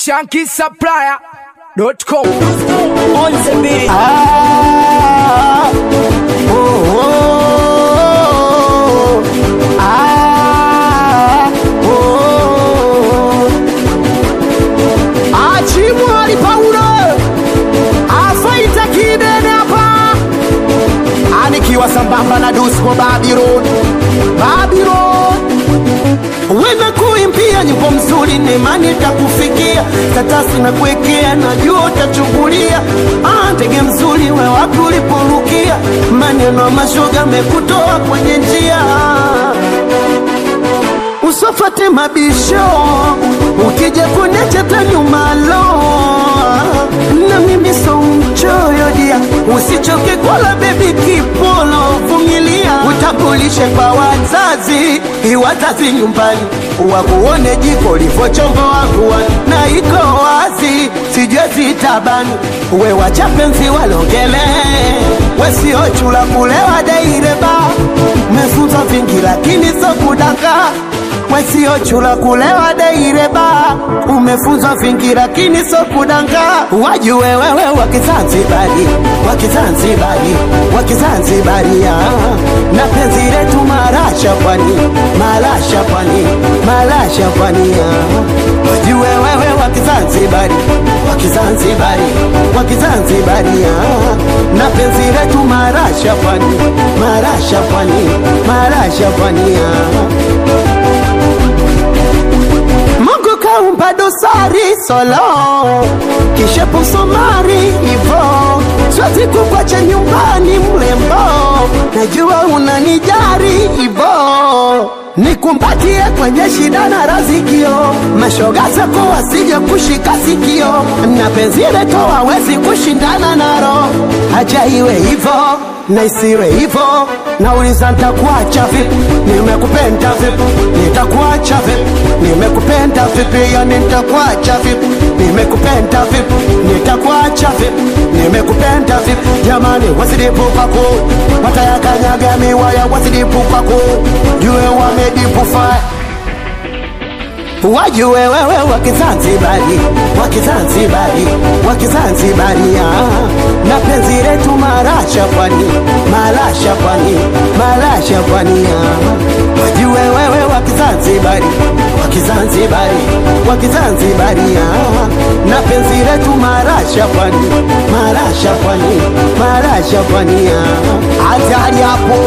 shankisupplier.com. on the beat. Ah, oh, oh, ah, oh. Achimwali Paulo afaita kidene hapa, anikiwa sambamba na Dusko Babylon, Babylon Wena kuimbia nyimbo mzuri nemani takufikia tatasi na kuwekea najua utachungulia ah, ndege mzuri we wapi uliporukia maneno ya mashoga mekutoa kwenye njia usofate mabisho ukija kunecheta nyumalo na mimi so mchoyo dia usichoke kwala bebi kipolo vumilia utakulishe kwa wazazi iwazazi nyumbani wakuone jiko livochombo wakuwa na iko wazi sijue zitabani we wachapenzi walongele wesiochula kulewa deireba mefunza vingi lakini so kudaka wesiochula kulewa deireba umefunzwa vingi lakini so kudanga wajue wewe wakizanzibari wakizanzibari wakizanzibaria na penzi letu marasha pwani marasha pwani marasha pwani wajue wewe wakizanzibari wakizanzibari wakizanzibaria na penzi letu marasha pwani marasha pwani marasha pwani Mungu kaumba dosari solo kisha pusomari ivo siwezi kukwacha nyumbani mlembo najua unanijari ivo nikumbatie kwenye shida na razikio mashoga zako wasije kushika sikio na penzi letu hawezi kushindana naro haja iwe hivo na isiwe hivo nauliza ntakuacha vipi nimekupenda vipi nitakuacha vipi nimekupenda vipi yani nitakuacha vipi nimekupenda vipi nitakuacha vipi nimekupenda vipi jamani wasidipu kwako watayakanyaga miwaya wasidipu kwako jue wamedipu fire wajue wewe wakizanzibari wakizanzibari wakizanzibaria na penzi letu marasha pwani marasha pwani marasha pwani wajue wewe wakizanzibari wakizanzibari wakizanzibaria na penzi letu marasha pwani marasha pwani marasha pwani hatari hapo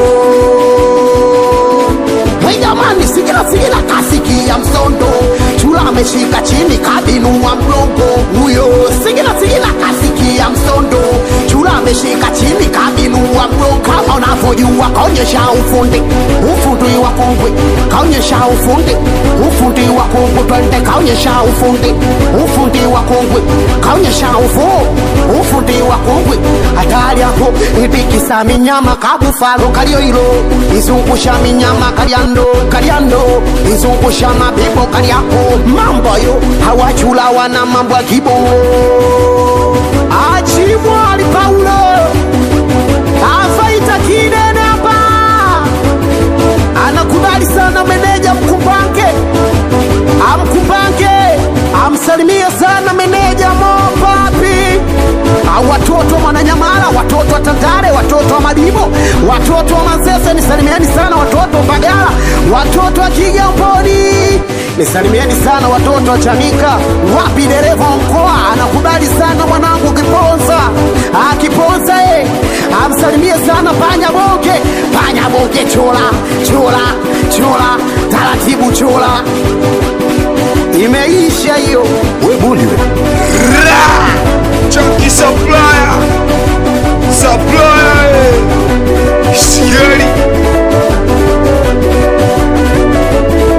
Hey jamani, sigila sigila kasikia msondo, chula ameshika chini kabinua mgongo huyo. Sigila sigila kasikia msondo, chula ameshika chini kabinua mgongo. Kama unavyojua kaonyesha ufundi, ufundi wa kongwe kaonyesha ufundi, ufundi wa kongwe twende kaonyesha ufundi, ufundi wa kongwe kaonyesha ufu, ufundi wa kongwe hatari hapo ibikisa minyama kabufalo kalioilo izungusha minyama kalyando kalyando izungusha mabibo kalyako mambo yo hawachula wana mambo ya kibongo achimwali paulo afaita kidene hapa anakubali sana meneja mkumbange amkumbange amsalimie sana meneja mopapi au watoto wa Mwananyamala, watoto wa Tandale, watoto wa Madibo, watoto wa Manzese, nisalimieni sana watoto wa Mbagala, watoto wa Kigamboni, nisalimieni sana watoto wa Chanika. Wapi dereva wa mkoa anakubali sana mwanangu Kiponza, ah, Kiponza eh, amsalimie sana panya bonge, panya bonge, chola chola chola, taratibu chola, imeisha hiyo, we bundi we